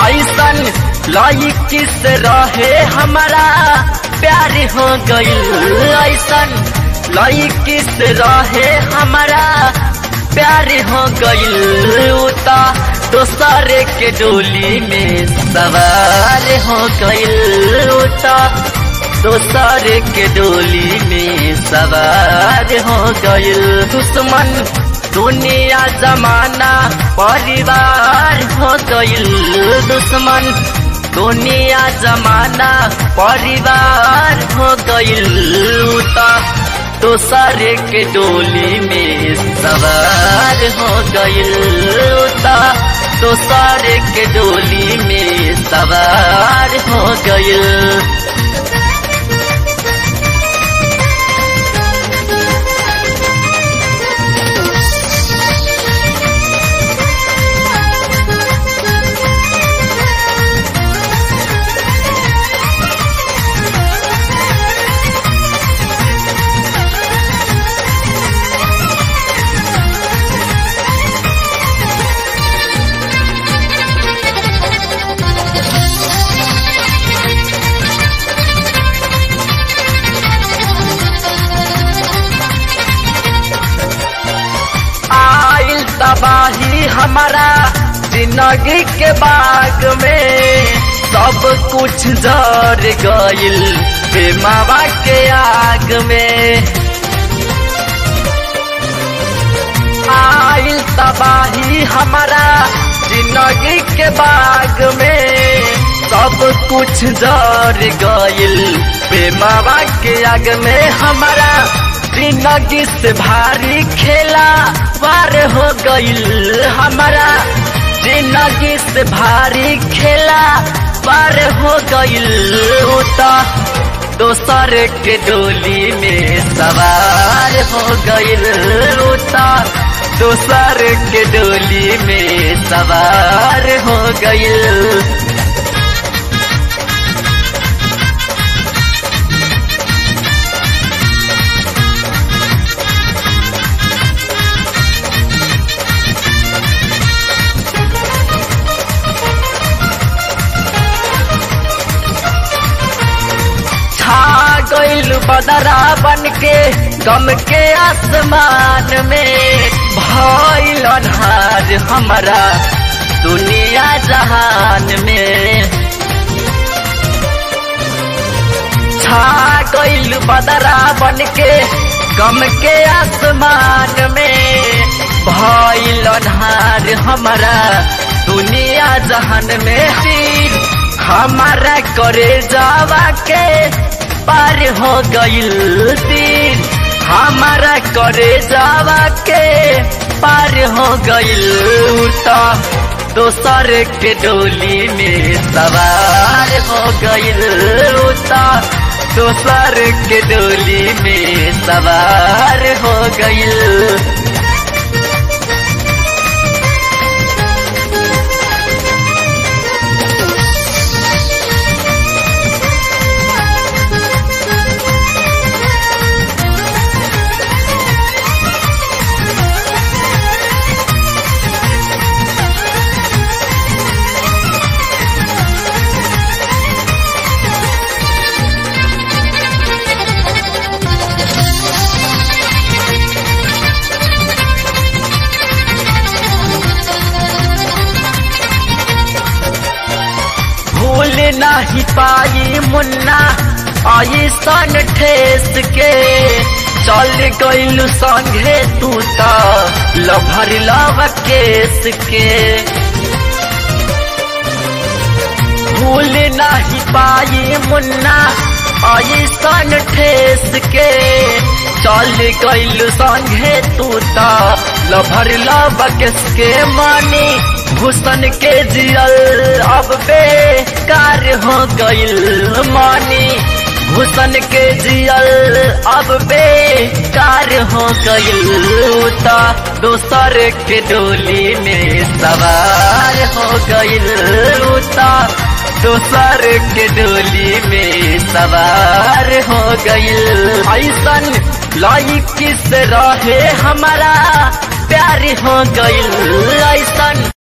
ऐसन लाई किस रहे हमारा प्यार हो गईल ऐसन लाई किस रहे हमारा प्यार हो गईल उता दोसरे के डोली में सवार हो गईल उता दोसरे के डोली में सवार हो गईल दुश्मन दुनिया जमाना परिवार हो गईल दुश्मन दुनिया जमाना परिवार हो गईल उता दोसरे के डोली में सवार हो गईल उता दोसरे के डोली में सवार हो गईल आइल तबाही हमारा जिंदगी के बाग में सब कुछ जर गइल बेमावा के आग में आइल तबाही हमारा जिंदगी के बाग में सब कुछ जर गइल बेमावा के आग में हमारा जिंदगी से भारी खेला पार हो गईल हमारा जिंदगी से भारी खेला पार हो गईल उता दोसर के डोली में सवार हो गईल उता दोसर के डोली में सवार हो गईल छा गईल बदरा बन के गम के आसमान में भइल अन्हार हमारा दुनिया जहान में छा गईल बदरा बन के गम के आसमान में भइल अन्हार हमारा दुनिया जहान में तीर हमारा करे जावा के पार हो गईल तीर हमारा करे जावा के पार हो गईल तो दोसर के डोली में सवार हो गईल तो दोसर के डोली में सवार हो गईल भूल नहीं पाई मुन्ना ऐसन ठेस के चल गईल संगे तू तो लभर लव केस के भूल नहीं पाई मुन्ना ऐसन ठेस के चल गईल संगे तू तो लभर लव केस के मानी भूषण के जियल अब बेकार हो गईल मानी भूषण के जियल अब बेकार हो गईल ता दोसर के डोली में सवार हो गईल ता दोसर के डोली में सवार हो गईल ऐसन लाई किस रहे हमारा प्यार हो गईल ऐसन